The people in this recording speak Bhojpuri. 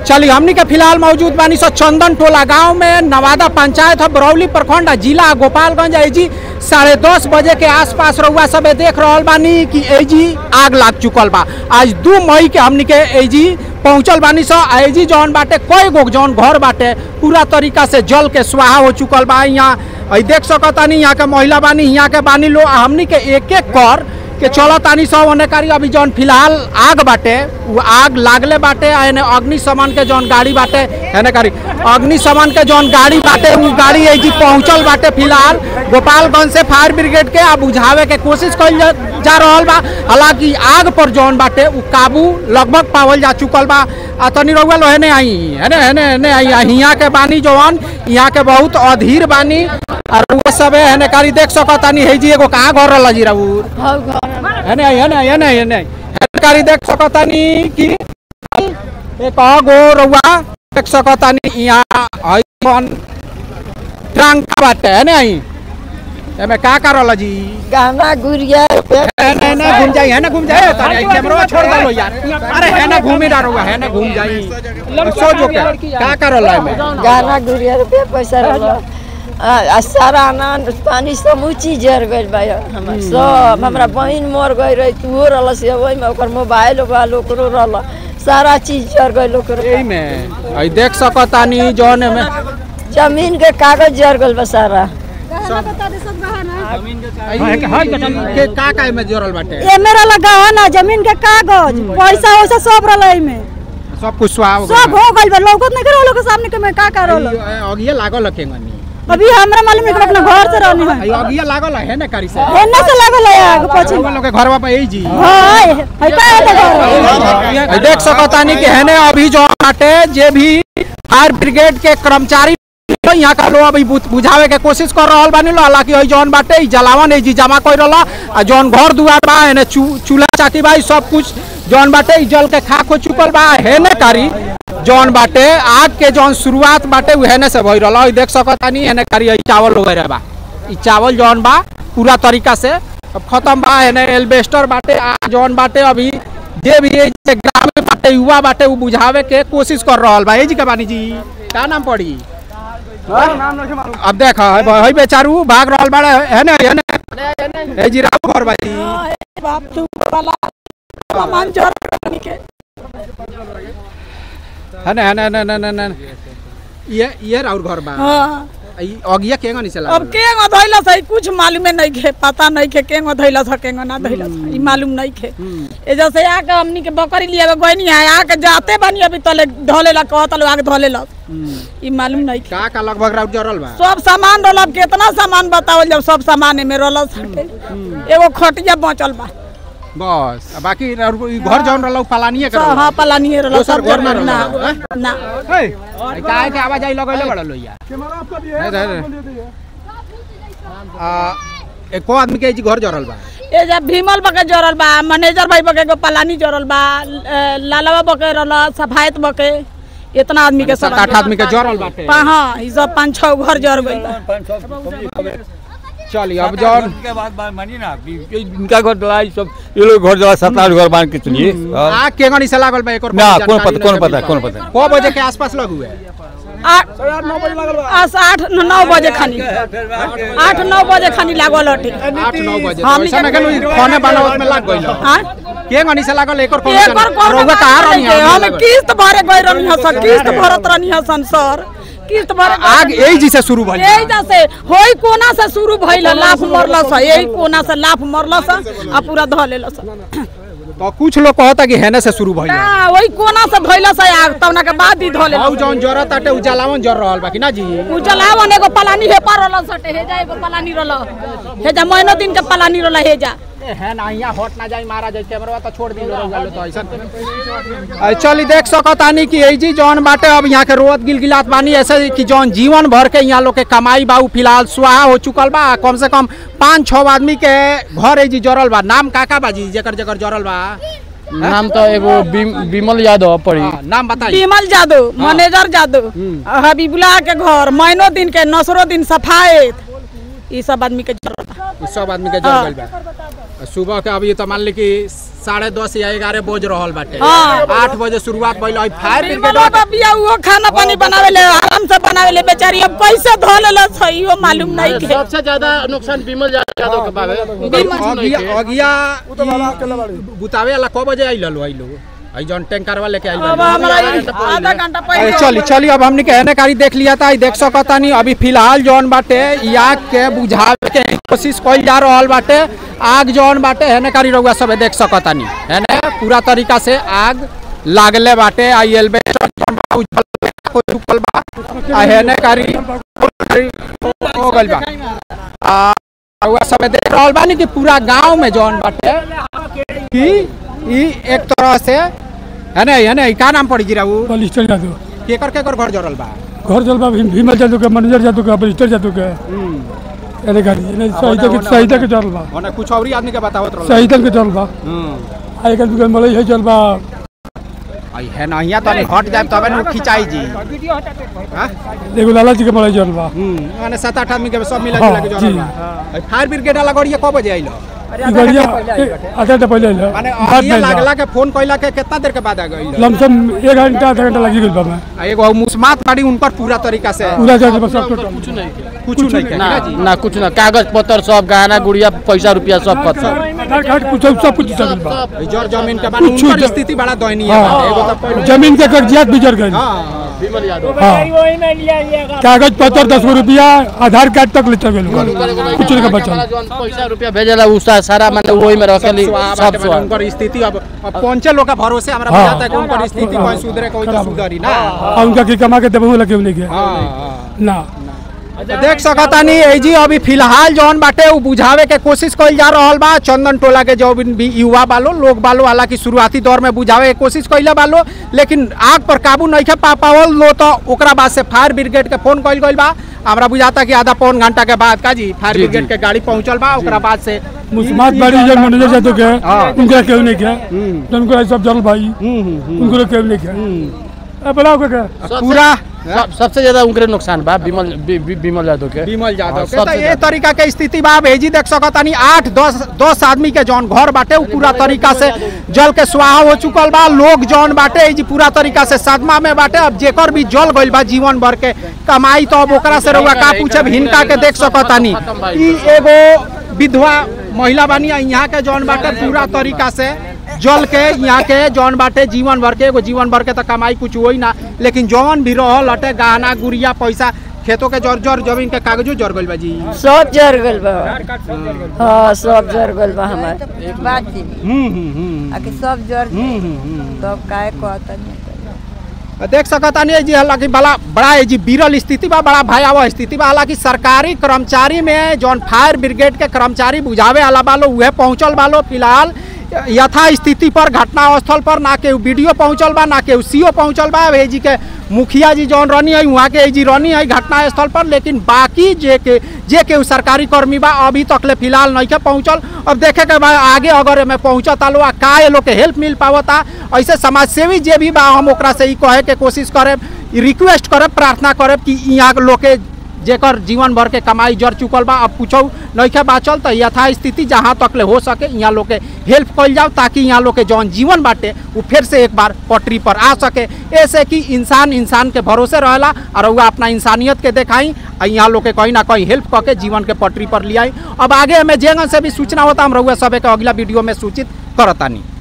चलिए हमनी के फिलहाल मौजूद बानी सो चंदन टोला गांव में नवादा पंचायत है बरौली प्रखंड है, जिला गोपालगंज है जी साढ़े दस बजे के आसपास रउआ सब देख रहल बानी कि एजी आग लाग चुकल बा आज दू मई के हमनी के एजी पहुंचल बानी सो एजी जौन बाटे कई गो जौन घर बाटे पूरा तरीका से जल के स्वाहा हो चुकल बा यहाँ अई देख सकतानी यहाँ के महिला बानी यहाँ के बानी लो आ हमनी के एक एक कर के चलो तानी सब ओने कारी अभी जौन फिलहाल आग बाटे वो आग लागले बाटे आ एने अग्निशमन के जौन गाड़ी बाटे एने कारी अग्निशमन के जौन गाड़ी बाटे उ गाड़ी है जी पहुंचल बाटे फिलहाल गोपालगंज से फायर ब्रिगेड के आ बुझावे के कोशिश कइल जा, जा रहल बा हालांकि आग पर जौन बाटे उ काबू लगभग पावल जा चुकल बा आ तनी रउआ लो हेने आई हेने हेने हेने आई आ हियां के बानी जौन यहाँ के बहुत अधीर बानी और रउआ सब हेने कारी देख सकतानी है जी एगो कहाँ घर रहल जी रउर हेने आई हेने आई हेने आई हेने आई हेने कारी देख सकतानी कि एक गो रउआ देख सकतानी यहाँ हई जौन ट्रंक बाटे हेने आई एमे का का रहल जी गहना गुड़िया हेने हेने घूम जाई हेने घूम जाई तारे कैमरा छोड़ दलो यार अरे हेने घूमी ना रउआ हेने घूम जाई सो जो के का का रहल एमे गहना गुड़िया रुपया पैसा रहल आ आ सारा अनाज पानी समूची जर गइल बा हमर सब हमरा बहिन मर गई रही तूहो रहल से ओहि में ओकर मोबाइल ओबाइल ओकरो रहल सारा चीज जर गइल ओकरो एही में आई देख सकतानी जौन एमे जमीन के कागज जर गइल बा सारा आई के का का एमे जोड़ल बाटे एमे रहला गहना जमीन के कागज पैसा वैसा सब रहला एमे सब कुछ सुहा हो सब हो गइल बा लौकत नहीं करो लोग के सामने के में का का रहल अगिए लागल केंगनी अभी हमरा मालूम है कि अपना घर से रहनी है आई अगिए लागल है ना करी से एने से लागल है आग पछी लोग के घरवा पे यही जी हाय है का है घर आई देख सकतानी कि हेने अभी जो बाटे जे भी फायर ब्रिगेड के कर्मचारी यहाँ का लोग अभी बुझ- बुझावे के कोशिश कर रहल बानी लो हालांकि हई जौन बाटे ई जलावन है जी जमा कर रहला आ जौन घर दुआर बा एने चू- चूल्हा चाकी बा ई सब कुछ जौन बाटे ई जल के खाक हो चुकल बा हेने कारी जौन बाटे आग के जौन शुरुआत बाटे उ हेने से भई रहला ई देख सकतानी हेने कारी ई चावल वगैरह बा ई चावल जौन बा पूरा तरीका से अब खत्म बा हेने एल्बेस्टर बाटे आ जौन बाटे अभी जे भी ये जे ग्रामीण बाटे युवा बाटे उ बुझावे के कोशिश कर रहल बा ए जी के बानी जी का नाम पड़ी अब देख हई बेचारू भाग रहल बाड़े है ना है ना ए जी राव घर बाजी बाप तू वाला सामान जर के है ना है ना ना ना ना ना ये ये राउर घर बा हां ई अगिया केंगा नहीं चला अब केंगो धइला सही कुछ मालूमे नहीं खे पता नहीं खे केंगो धइला था केंगो ना धइला था ई मालूम नहीं खे ए जैसे आके हमनी के बकरी लिए गइनी है आके जाते बानी अभी तले ढलेला कहत लो आके ढलेला ई मालूम नहीं खे का का लगभग राउर जरल बा सब सामान रहल अब कितना सामान बतावल जब सब सामान में रहल सके एगो खटिया बचल बा बस आ बाकी राउर ई घर जौन रहल उ पलानिए कर सब हाँ पलानी रहल दोसर सब घर में ना रहल, ना का है के आवाज आई लगैले बड़ा लोइया नहीं, नहीं, नहीं। आ एको आदमी के ई जी घर जरल बा ए जब भीमल बके जरल बा मैनेजर भाई बके एगो पलानी जरल बा अ, लालवा बके रहल सफायत बके इतना आदमी के सात आठ आदमी के जरल बाटे पा- हाँ ई सब पाँच छह घर जर गइल बा चलिए अब जौन के बाद बात मानिए ना अभी ये इनका घर डला ये सब ये लोग घर डला सात आठ घर मान के चलिए हाँ। आग केंगनी से लागल बा एक और ना कोई कौन जानकारी पता कौन नहीं पता मिलल कौन बा। पता को बजे के आसपास लग हुए आठ आस आठ नौ बजे खानी आठ नौ बजे खानी लागल हटे आठ नौ बजे हाँ, तो ऐसा ना हमनी कहलो खाने बनावत में लग गइल हाँ केंगनी से लागल एक और कोई एक और कौन रोगा कहां रहनी है हम किस्त भरे गए रहनी हसन किस्त भरत रहनी हसन सर किस्त भरे आग यही जी से शुरू भइल यही जैसे होई कोना से शुरू भइल लाफ मरल सा यही कोना से लाफ मरल सा आ पूरा ध लेल सा तो कुछ लोग कहता कि हेने से शुरू भइल ना वही कोना से धइल सा आग तवना के बाद ही ध लेल औ जौन जरत आटे उजालावन जर रहल बा कि ना जी उजलावन एगो पलानी हे पर रहल सटे हे जा एगो पलानी रहल हे जा महीनो दिन के पलानी रहल हे जा है ना यहाँ हट ना जाई मारा जाई कैमरा तो छोड़ दी लोग तो ऐसा आई चली देख सकतानी कि ए जी जौन बाटे अब यहाँ के रोत गिलगिलात बानी ऐसे कि जौन जीवन भर के यहाँ लोग के कमाई बा उ फिलहाल स्वाहा हो चुकल बा कम से कम पाँच छः आदमी के घर ए जी जरल बा नाम काका बा जी जेकर जेकर जरल बा नाम तो एगो बिम- बिमल यादव पड़ी हाँ, नाम बताई विमल जादव मैनेजर जादव हबीबुल्ला के घर महीनो दिन के नसरो दिन सफायत ई सब आदमी के जरूरत बा। ई सब आदमी के जर गइल बा सुबह के अभी तो मान ली कि साढ़े दस या ग्यारह बज रहल बाटे हाँ। आठ बजे शुरुआत भइल है फायर ब्रिगेड निर्मला बाबिया वो खाना पानी बनावे ले आराम से बनावे ले बेचारी अब कैसे धो लेला सही हो मालूम नहीं के सबसे ज्यादा नुकसान विमल यादव के बाबे अगिया अगिया बुतावे वाला कब बजे आइल लो आइलो आई जौन टैंकर वाले के आइल अब हमरा ई आधा घंटा अरे पहले चली चली अब हमने कहने कारी देख लिया था ई देख सकता नहीं अभी फिलहाल जौन बाटे ई आग के बुझावे के कोशिश कइल जा रहल बाटे आग जौन बाटे हेने कारी रउआ सब देख सकता नहीं हेने पूरा तरीका से आग लागले बाटे आई एल्बेस्टर जौन बा उजल कोई रुकल बा आ हेने कारी हो गइल बा आ रउआ सब देख रहल बानी कि पूरा गांव में जौन बाटे कि ई एक तरह से है ना है ना का नाम पड़ी गिरा वो बलिस्टर जादू केकर केकर घर जरल बा घर चल बा भीम- भीमल जादू के मैनेजर जादू के बलिस्टर जादू के एने गाड़ी एने शहीद के शहीद के चल बा ओने कुछ औरी आदमी के बतावत रहल शहीद के चल बा हम्म आ एक आदमी के मलई है चल बा आई है ना यहाँ तो अभी हट जाए तबे न खिंचाई जी हाँ? एगो लाला जी के मलई चल बा हम्म माने सात आठ आदमी के सब मिला हाँ, जुला के जरल जी। बा आई फायर ब्रिगेड वाला गाड़ी कब बजे आइलो ई गाड़िया आधा घंटा पहले आइल माने बात अहिया नहीं लागला के फोन कइला के कितना देर के बाद आ गइल लमसम एक घंटा आधा घंटा लगी गइल बा मैं आ एगो मुस्मात बाड़ी उनकर पूरा तरीका से पूरा जादू बस सब टोटल कुछ नहीं के। कुछ नहीं के ना ना जी ना कुछ ना कागज पत्र सब गहना गुड़िया पैसा रुपया सब पत्र आधार कार्ड कुछ सब कुछ चल बा ई जर जमीन के बाद कुछ उनकर ज- स्थिति बड़ा दयनीय बा एगो तो हाँ पहले जमीन के कागजात भी जर गइल हाँ विमल यादव हाँ कागज पत्र दस गो रुपया आधार कार्ड तक ले चल गइल कुछ नहीं के बचल जौन पैसा रुपया भेजेला उ सा- सारा माने वही में रखेली सब सब स्वाब उनकर स्थिति अब अब पहुंचे लोग का भरोसे हमरा हाँ। बुझाता है कि उनकर स्थिति कोई सुधरे कोई तो खराब। सुधरी ना आ उनका के कमा के देबो लगे उन्हें के हाँ, हाँ। ना तो देख सकता नहीं है जी अभी फिलहाल जौन बाटे उ बुझावे के कोशिश कइल जा रहल बा चंदन टोला के जो भी युवा बालो लोग बालो हालांकि शुरुआती दौर में बुझावे के कोशिश कइले बालो लेकिन आग पर काबू नहीं पा पावल लो तो ओकरा बाद से फायर ब्रिगेड के फोन कइल गइल बा हमरा बुझाता कि आधा पौन घंटा के बाद का जी फायर ब्रिगेड के गाड़ी पहुंचल बा ओकरा बाद से मुस्मात बाड़ी जो मैनेजर जादू के हाँ। उनका केहू नहीं के उनको सब जल भाई उनको केहू नहीं के ए बुलाओ के के पूरा सब- सबसे ज्यादा उनके नुकसान बा विमल वि- वि- विमल यादव के विमल यादव हाँ, के तो सबसे ये ज्यादा। तरीका के स्थिति बा भेजी देख सकतानी आठ दस दस आदमी के जौन घर बाटे उ पूरा तरीका से जल के स्वाहा हो चुकल बा लोग जौन बाटे ई जी पूरा तरीका से सदमा में बाटे अब जेकर भी जल गइल बा जीवन भर के कमाई तो अब ओकरा से रउआ का पूछे हिनका के देख सकतानी ई एगो विधवा महिला बानी आ यहाँ के जौन बाटे पूरा तरीका से जल के यहाँ के जौन बाटे जीवन भर के एगो जीवन भर के तो कमाई कुछ होई ना लेकिन जौन भी रहल हटे गहना गुड़िया पैसा खेतों के जर जर जमीन के कागजो जर गइल बा जी सब जर गइल बा हाँ सब जर गइल बा हमार एक बात थी हम्म हम्म हम्म आके सब जर हम्म, हम्म, हम्म। तब काहे कहतनी देख सकता नहीं जी हालांकि बड़ा बड़ा है जी विरल स्थिति बा बड़ा भयावह स्थिति बा हालांकि सरकारी कर्मचारी में जौन फायर ब्रिगेड के कर्मचारी बुझावे वाला बालो उहे पहुंचल बालो फिलहाल यथा स्थिति पर घटना स्थल पर ना के वीडियो पहुंचल बा ना के सीओ पहुंचल बा ए जी के मुखिया जी जौन रनी है वहाँ के ए जी रनी है घटना स्थल पर लेकिन बाकी जे के जे के उ सरकारी कर्मी बा अभी तक ले फिलहाल नहीं के पहुंचल अब देखे के बा आगे अगर एमे पहुंचता लो आ का ये लोग के हेल्प मिल पावता ऐसे समाज सेवी जे भी बा हम ओकरा से ई कहे के कोशिश करे रिक्वेस्ट करे प्रार्थना करे कि यहाँ के लोग के जेकर जीवन भर के कमाई जर चुकल बा अब कुछ नइखे बाचल तो यथा स्थिति जहाँ तक ले हो सके यहाँ लोग के हेल्प कल जाओ ताकि यहाँ लोग के जौन जीवन बाटे वो फिर से एक बार पटरी पर आ सके ऐसे कि इंसान इंसान के भरोसे रहेला और वह अपना इंसानियत के देखाई और यहाँ लोग के कहीं ना कहीं हेल्प करके जीवन के पटरी पर लियाई अब आगे हमें जेंगन से भी सूचना होता हम रहुआ सब के अगला वीडियो में सूचित करतानी